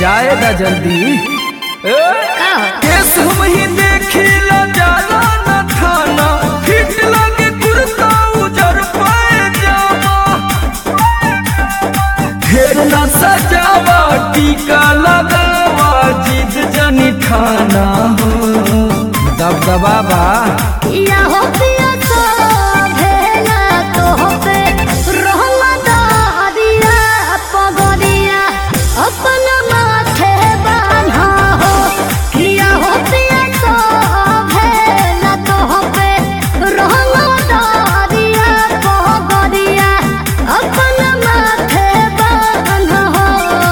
जाएगा जल्दी ए, केस हम ही देखिला जाला न थाना हिट लगे कुर्ता उजर पाए जावा ढेर न सजावा टीका लगावा जिद जनी ठाना हो दबदबा बा या हो पिया तो भेला तो हो पे रहमत दिया पगरिया अपन माथे बान्हा हो किया हो पिया तो भेला तो हो पे रहमत दिया पगरिया अपन माथे बान्हा हो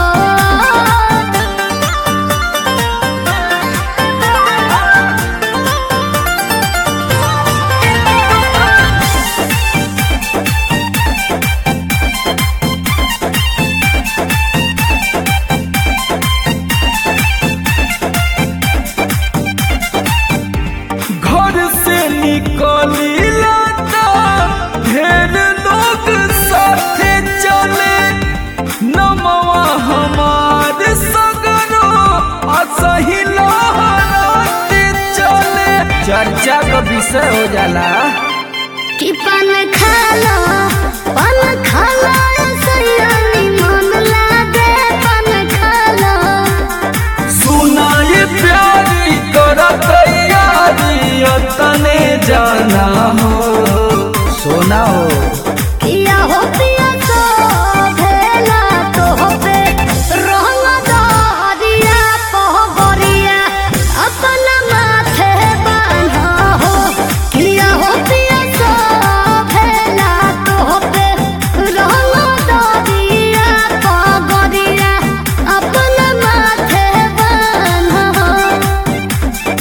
घर से निकली लाता ढेर लोग साथे चले नमवा हमार सगरो असही लहराते चले चर्चा का विषय हो जाला कि पान खालो पान खालो सयानी मन लागे पान खालो सुना ये प्यारी कर तैयारी तने जाना हो सोना हो किया हो पिया तो भेला तो हो पे रंग दरिया पहबरिया अपन माथे बान्हा हो किया हो पिया तो भेला तो हो पे रंग दरिया पहबरिया अपन माथे बान्हा हो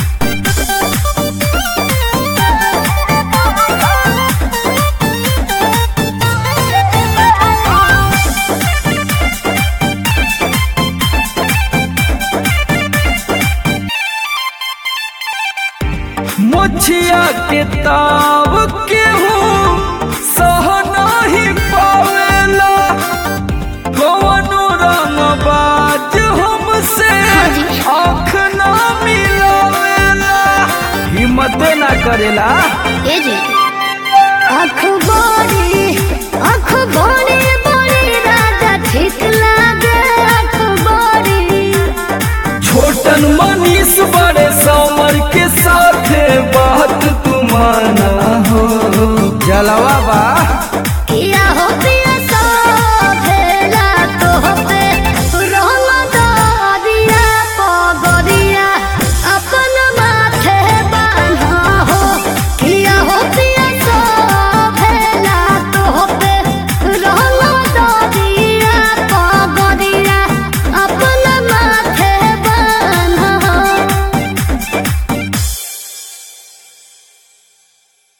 मुछिया के ताव के हूँ सह नहीं पावेला कवनो रंग बाज हमसे आँख ना मिलावेला हिम्मत ना करेला ए जे अखबारी अखबारी बड़ी राजा ठीक लागे अखबारी छोटन मनीष बड़े समर के साथे बात तुमाना हो जलवा बा